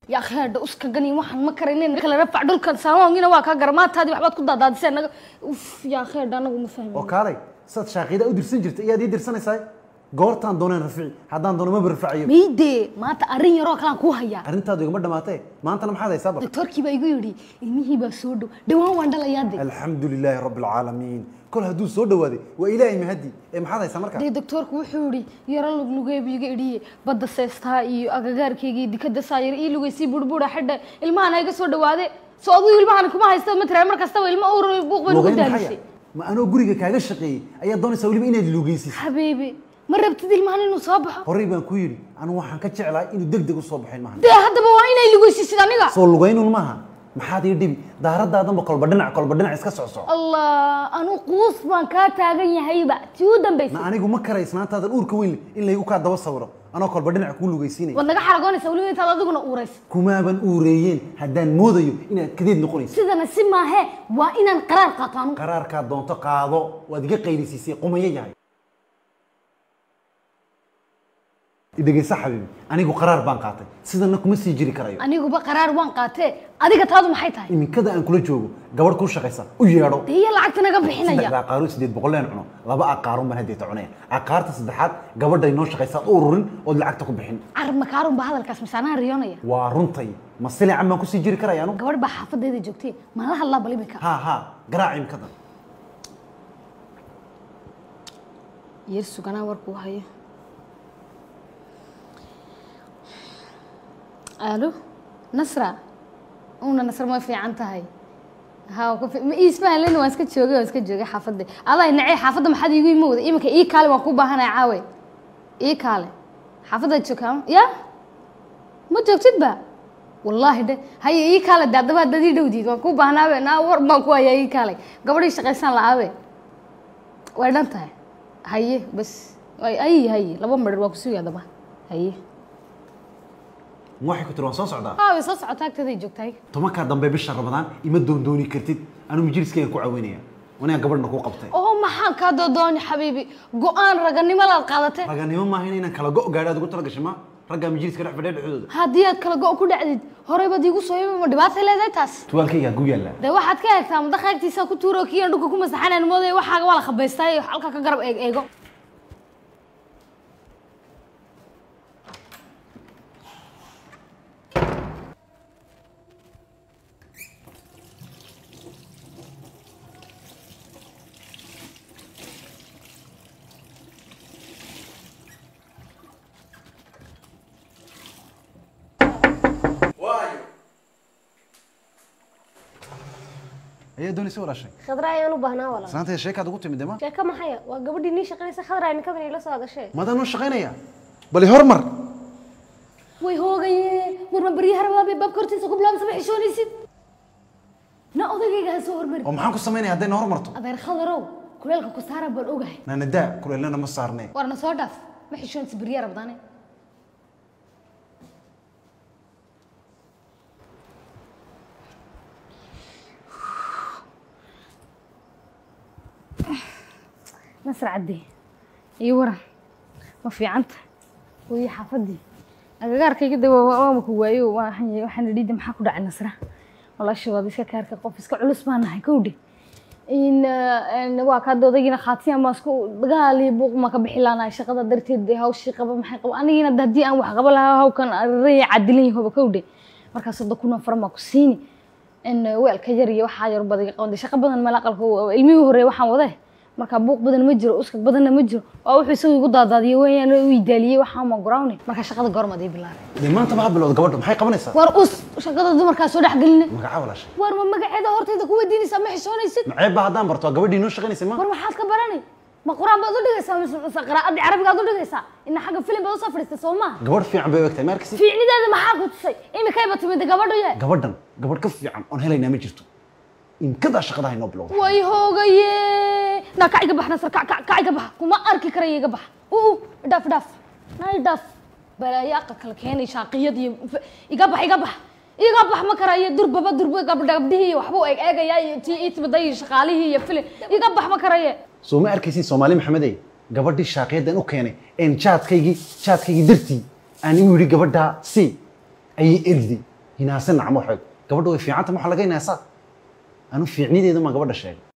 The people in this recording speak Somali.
yaa kheedha uska gani waxaan ma karaynin kala rafac dhulkan saamaangina waa kaa garmaataadii waxbaad ku daadaadisay anaga uf yaa kheedha anagu ma oo fahmin kaalay saad shaaqida u dirsan jirta iyaad ii dirsanaysaa goortaan dooneen rafici haddaan doono maba rafacayo miydee maanta arrin yaroo kalaan kuu hayaa arrintaadu igama dhamaatee maantana maxaad haysaa bar doktorkii baa igu yidhi ilmihii baa soo dhow dhawaan waan dhalayaade alxamdu lilaahi rabbi alcaalamiin kol hadduu soo dhawaaday waa ilaahay mahadi ee maxaad haysaa markaa dee doktorku wuxuu yidhi yaro luglugeebu iga idhiye badda seestaa iyo agagaarkayga iyo dikada saayar ii lugaysii burbuura xidha ilmahana iga soo dhawaade so aduu ilmahan kuma haysta matara mar kastaba ilmo uur buuq bay nagu lugayn daalisay maxaya ma anoo guriga kaaga shaqeeyey ayaad doonaysaa weliba inaad lugaysid xabiibi ma rabtid ilmahan inuu soo baxo horey baan ku yidhi anigu waxaan ka jeclaa inuu deg deg u soo baxo ilmahan dee haddaba waa inay lugaysiisid aniga soo lugaynun maaha maxaad ii dhibi daaradaadanba kolba dhinac kolba dhinac iska socsoc allah anu quus baan kaa taagan yahayba tii u na dambaysay anigu ma karay isnaantaadan uurka weyn leh in laygu kaa daba sawiro anoo kolba dhinac kuu lugaysiinaya waad naga xaragoonaysa weliba intaad adiguna uuraysa kumaaban uureeyeen haddaan moodayo inaad kadeed noqonaysa sidana si maahe waa inaan qaraar qaato anu qaraarkaad doonto qaado waad iga qaylisiisay qumayo yahay idhegeysa xabiibi anigu qaraar baan qaatay sidana kuma sii jiri karayo aniguba qaraar waan qaatee adiga taadu maxay tahay iminkada aan kula joogo gabadh kuu shaqaysa u yeedho dee iyo lacagta naga bixinaya saddexda aqaaru sideed boqoleen cuno laba aqaarun baan haddeeta cunaya aqaarta saddexaad gabadhay noo shaqaysaad u ururin ood lacagta ku bixin carab makaarun baa hadalkaas misaanaha riyoonaya waa runtay ma silican baan kusii jiri karaya anu gabadh baa xaafadeeda joogtay maan la hadlaa bal imika ha ha garaac imikadan yar suganaa warkuu hayo alo nasra una nasra ma fiican tahay ha ku fi- ma ismahalin waan iska joogay waan iska joogay xaafadda adaa nacay xaafadda maxaad iigu imo wada iminka ii kaale waan ku baahanaya caawe ii kaale xaafaddaad joogtaa ya ma joogtid ba wallaahi dhe haye ii kaale de haddaba haddaad ii dhowdiid waan ku baahnaabe naa war baan ku hayaa ii kaale gabadhii shaqaysaan la-aabe way dhan tahay haye bas ay ay haye laba marir waa kusugi haddaba haye ma waxay ku tiri waan soo socdaa haa way soo socotaa agteeday joogtahay tobankaa dambe bisha ramadaan ima doondooni kartid anu majliskayga ku caawinaya wanaa gabadhna kuu qabtay oo maxaan kaa doodooni xabiibi go-aan raganimo laad qaadatay raganimo maaha inaan kala go' gaadho aad ugu tala gashay ma raggaa majliska dhex fadhiya dhexdooda haddii aad kala go' ku dhacdid horey baad iigu soo yimi ma dhibaatay leedahay taas tuwaalkaygaa gu yaallaa dee waxaad ka eegtaa madaqa agtiisa ku tuuro kiian dhulka ku masaxanaan moodaya waxaaga waa la khabaystay halka ka garab eeg eego ayaa doonaysa walaashay khadra ayaan u baahnaa walaal islaantayda sheekaad ugu timid dema sheeko maxaya waa gabadhii nii shaqaynaysa khadra iminkadan ila soo hadashay maadaan noo shaqaynaya bali hormar way hoogaye warma baryaha rabaa bay baabka hortiisa ku bilaabsa ma xishoonaysid na odagayga ha soo hormari oo maxaan ku samaynaya hadday na hormarto adeer khadarow kuleelka ku saara baan ogahay naanadaa kuleelnana ma saarnee warna soo dhaaf ma xishoonaysa baryaha rabdaane nasr cadde iyo waran ma fiicanta wayo xaafadii agagaarkayga de waama ku waayo waxaan waxaan idhi de maxaa ku dhacay nasra walaasha waad iska kaarka qof iska culus baan nahay kowdhe in in waa kaa odaygiina khaatiyan baan isku dagaal iyo buuq ma ka bixi laanahay shaqada darteed dee hawshii qaba maxay qaba anigina de haddii aan wax qaba lahaa hawkan array cadilan yahoba kowdhe markaas soddon kun oo faran baa ku siini in weelka yar iyo waxaa yar badan qaban shaqo badan mala aqalka ilmihii hore waxaan wade marka buuq badan ma jiro uskag badanna ma jiro waa wuxuu isagu igu daadaadiyey weeyaan u idaaliyey waxaa ma guraawne marka shaqada goormaad ii bilaabay dee maanta ma bilowda gabadha maxay qabanaysaa war us shaqada dumarkaa soo dhex geline magaca walaashay war ma magaceeda hortayda ku weydiinaysaa ma xishoonaysid maceeb baa haddaan barto waa gabadhii noo shaqaynaysa ma war maxaad ka baranay ma qur-aan baad u dhigaysaa mise mise qiraa'adii carabigaad u dhigaysaa ina xagga filim baad usoo fadhiistay soo maaha gabadh fiican bay u egtahay ma arkaysi fiicnideeda maxaa ku tusay imikayba timid gabadhu ye gabadhan gabadh ka fiican oon helaynaa ma jirto inkadaa shaqadaha inoo bilowda way hoogaye na kac iga bax nasar kac kac kac iga bax kuma arki karaya iga bax uu dhaaf dhaaf nay dhaaf balaayo aqalka la keenay shaaqiyad iyo iga bax iga bax iga bax ma karayo durbaba durba gabdha gabdhihii iyo waxbuu eeg eegayaa iyo tii ii timiday iyo shaqaalihii iyo filin iga bax ma karaye soo ma arkaysin soomaali maxamedey gabadhii shaaqiyaddan u keenay een jaadkaygii jaadkaygii dartii aan u yidhi gabadhaa si ayay eriday hinaase nacmo xoog gabadha way fiicanta ma waxa laga hinaasaa anu fiicnideedu ma gabadha sheegay